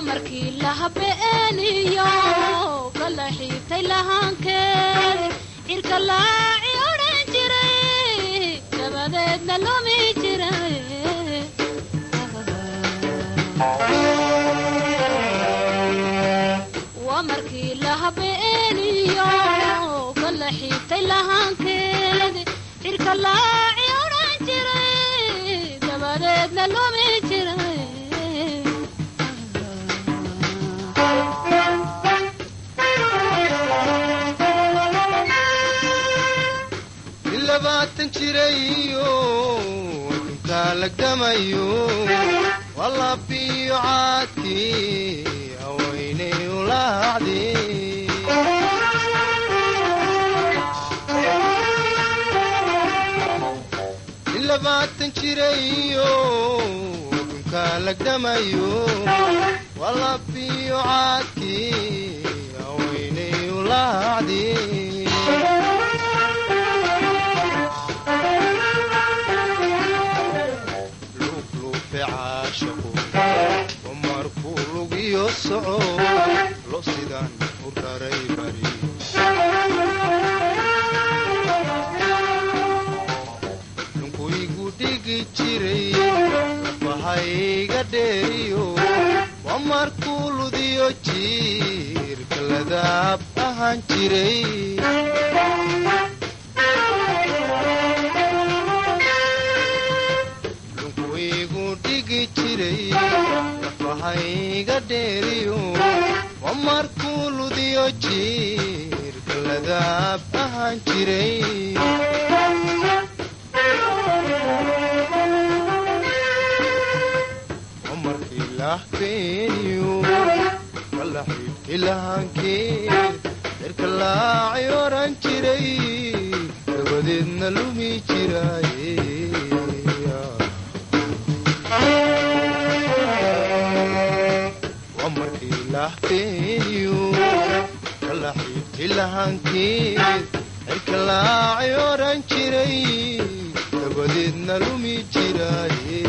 waa markii la habeeniyo kala xiibtay lahaankeed cirka laaci odhan jiray dabadeedna lumi jiray waa markii la habeeniyo kala xiibtay lahaankeed cirka laaci odhan jiray dabadeedna lumi jiray in labaatan jirayo adunkaa lagdamayo waa labiyo caadkii haweynay ulaacdi in labaatan jirayo adunkaa lagdamayo waa labiyo caadkii haweynay ulaacdi luufluufe caashaqu wa markuu lugiyo soco lo sidaan u raray bari dunkuygu dhigi jiray lafahayga dheeriyo wa markuu ludiyo jiirka ladaab ahaan jiray dhunkuigu dhigi jiray lafahayga dheeriyo wa markuu ludiyo jiirka ladaab ahaan jiray wa markii lahbeeniyo kala xiibti lahaankeed cirka laaci oran jiray dabadeedna lumi jiraaye waa markii lahbeeniyo kala xiibti lahaankeed cirka laaci oran jiray dabadeedna lumi jiraaye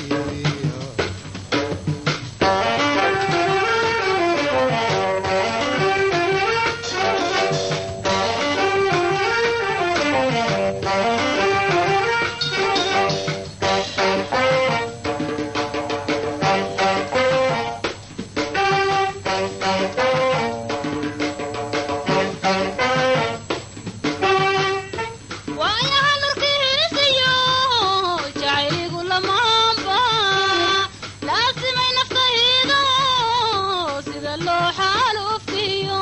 waayaha nurkiisiyo jacayligu lamaanba laasimay naftaydo sida loo xaaluftiyo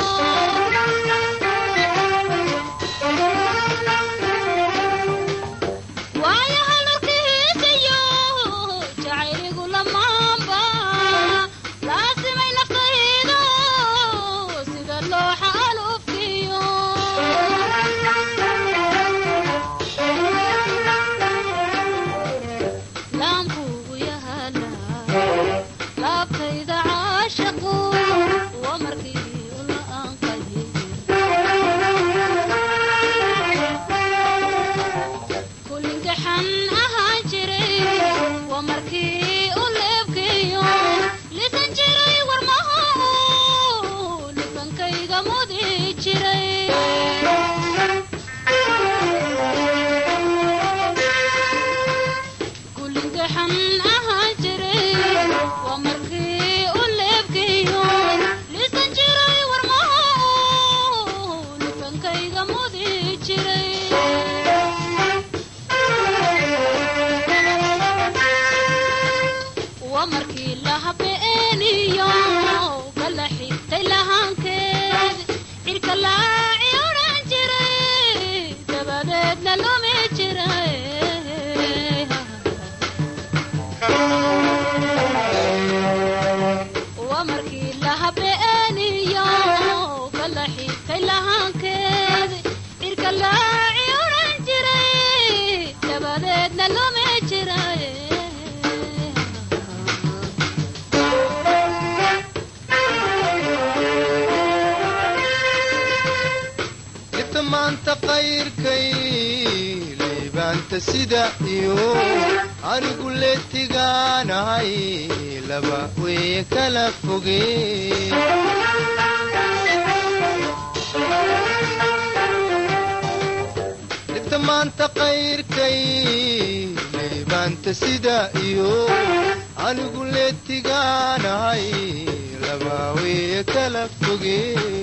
waayaha nurkiisiyo jacayligu lamaanba laasimay naftaydo sida loo xaaluftiyo laankuugu yahala laabtayda caashaqu waa markii ula aanqaye kulinkaxan ahaan jiray waa markii u leebkeeyo lisan jiray warmaha libankayga mudi jiray kulinkaxan ahaan jiray waa markii u leebkeeyo lisan jiray warmaha libankayga mudi jiray waa markii la habeeniyo kala xigtay lahaankeed cirka laaci odhan jiray dabadeedna lumi jiray waa markii la habeeniyo kala xigtay lahaankeed cirka laaci odhan jiray dabadeedna lumi jiray libta maanta qayrkay liibaanta sida iyo anigu leetigaanahay laba weye kala foge dhibta maanta qayrkay liibaanta sida iyo anigu leetigaanahay laba weye kala foge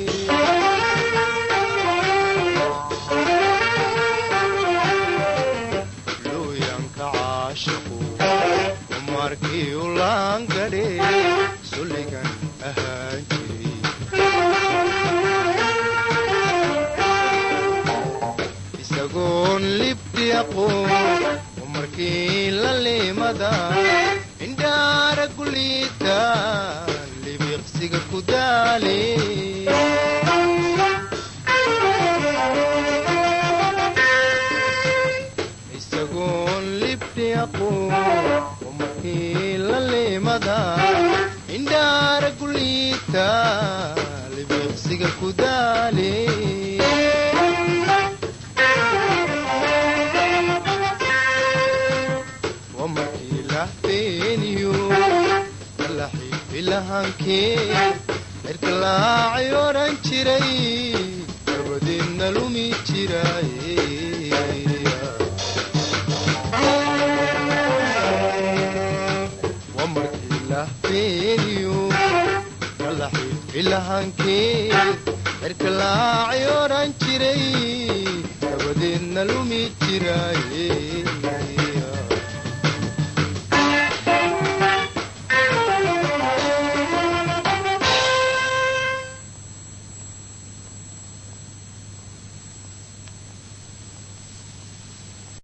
looyanka caashiqu umarkii u laangadhe sulligan ahaan jiray isagoon libdi aqoon umarkii la liimada indhaara guliita libiqsiga ku daale isagoon libdi aqoon umarkii la liimada indhaara guliita libiqsiga ku daale wamarkii lahbeeniyo alaxiifilahankee cirka laacay oran jiray dabadeedna lumi jiray wamarkii lahbeeniyo alaxiifilahankee cirka laacay oran jiray dabadeedna lumi jiray